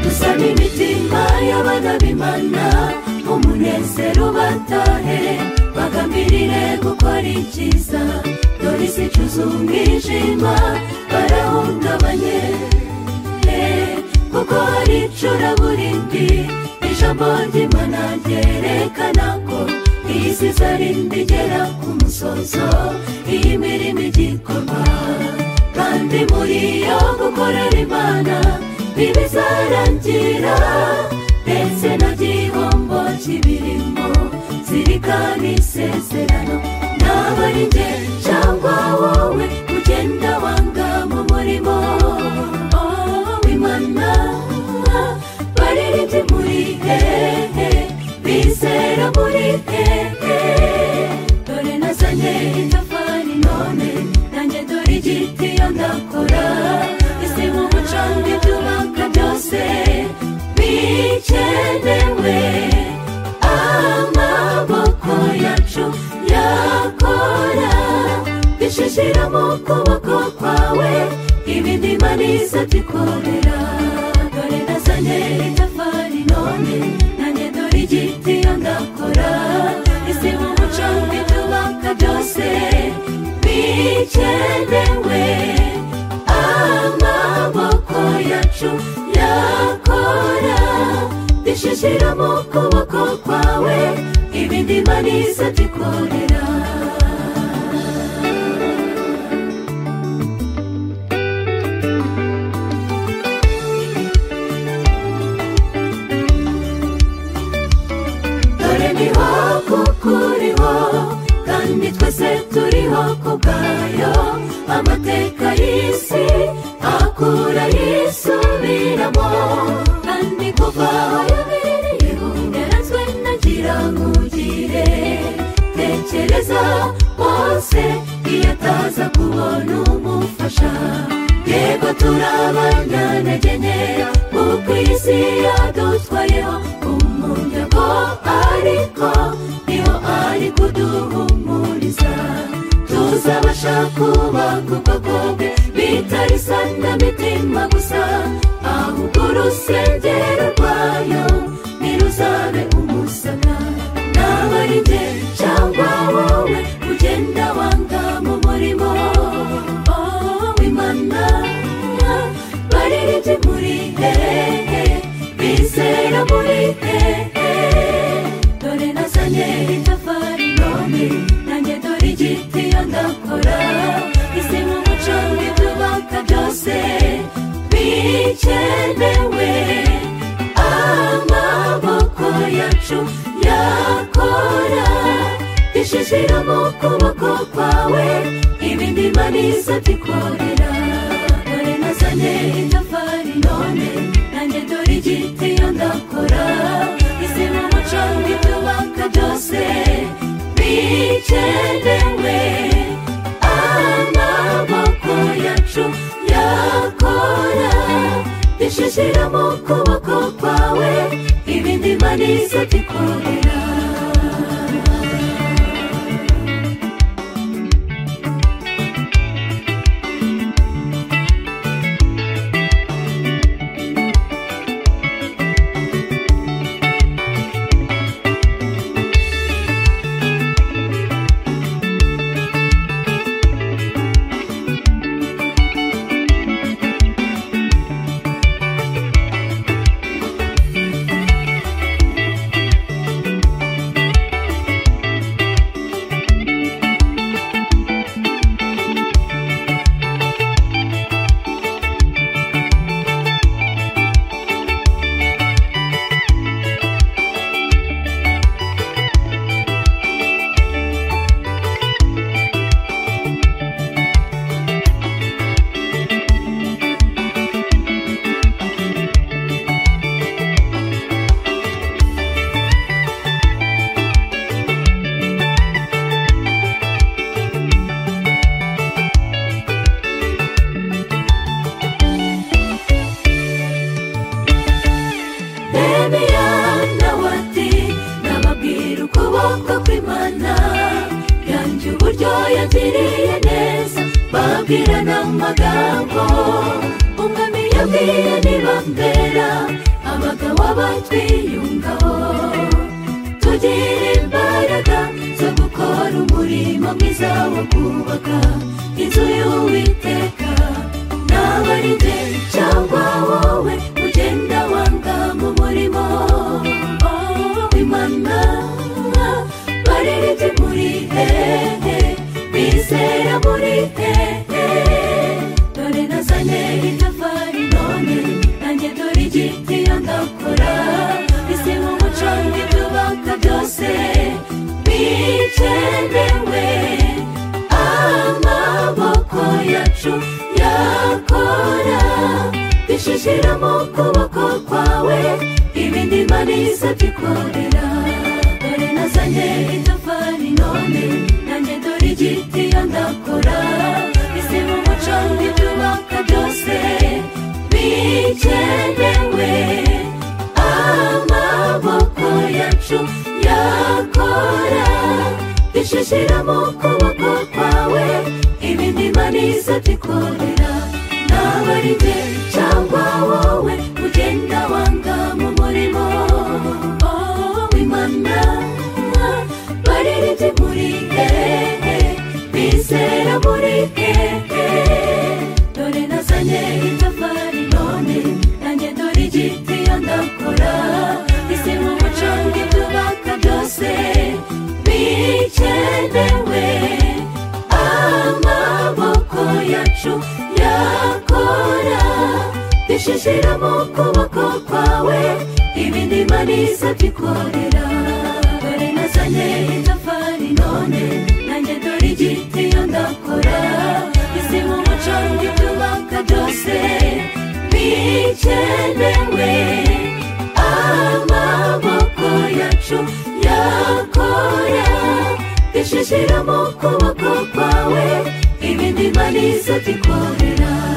gusana imitima y'abagabimana nk'umunezero batahe bagambirire gukora icyiza dore isi icuza umwijima barahungabanye Eh, kuko hari icuraburindi ijambo ry'imana ryerekana ko iyi si izarindi igera ku musozo iyi mirimo igikorwa kandi muri yo gukorera imana ntibizarangira ndetse na gihombo kibirimo zirikana isezerano ntabwo ari njye cyangwa wowe ugenda wanga mu murimo Oh, w'imana baririmbye muri hehe bizera muri hehe dore nazanye itafari none nanjye dore igiti yo ndakora ese mu mucanga ibyubaka byose bikenewe amaboko yacu yakora bishishira mu kuboko kwawe ibindi manisa bikorera dore nazanye itafari none nanjye dore igiti yo ndakora ese mu mucanga ibyubaka byose bikenewe amaboko yacu yakora bishishira mu kuboko kwawe ibindi manisa bikorera dore niho kuko uriho kandi twese turiho ku bwayo amateka y'isi akura yisubiramo kandi kuva aho yabereyeho yarazwe nagira nkugire tekereza wose iyo ataza kubona umufasha yego turabanyanagene kuko iyi si yadutwayeho umunyago ariko niho ari kuduhumuriza tuzabasha kubaka ubwoko bwe bitari sanda mitima gusa ahubwo urusengero rwayo ntiruzabe umusana naba ari njye cyangwa wowe ugenda wanga mu murimo Oh, w'imana baririmbye muri hehe bizera muri hehe dore nazanye itafari none nanjye dore igiti yo ndakora isi mu mucanga ibyubaka byose bikenewe amaboko yacu yakora bishishira mu kuboko kwawe ibindi manisa bikorera dore nazanye itafari none nanjye dore igiti yo ndakora isi mu mucanga ibyubaka byose bikenewe amaboko yacu yakora bishishira mu kuboko kwawe ibindi manisa bikorera amagambo umwami yabwiye ntibambera abagabo batwiyungaho tugira imbaraga zo gukora umurimo mwiza wo kubaka inzu y'uwiteka naba ari jye cyangwa wowe ugenda wanga mu murimo w'imana baririmbye muri hehe bizera muri hehe dore nazanye itafari none nanjye dore igiti yo ndakora isi mu muco w'ibyubaka byose bikenewe amaboko yacu yakora dushyishyira mu kuboko kwawe ibindi manisa tukorera dore nazanye itafari none nanjye dore igiti yo ndakora isi mu muco w'ibyubaka byose bikenewe amaboko yacu yakora dushyishyira mu kuboko kwawe ibindi manisa tukorera naba ari jye cyangwa wowe ugenda wanga mu murimo w'imana baririmbye muri hehe bizera muri hehe dore nazanye itafari none nanjye dore igiti yo ndakora isi mu muco bw'ibyubaka byose bikenewe amaboko yacu yakora dushyishyira mu kuboko kwawe ibindi manisa tukorera dore nazanye itafari none nanjye dore igiti yo ndakora isi mu muco w'ibyubaka byose bikenewe amaboko yacu yakora dushyishyira mu kuboko kwawe ibindi manisa tukorera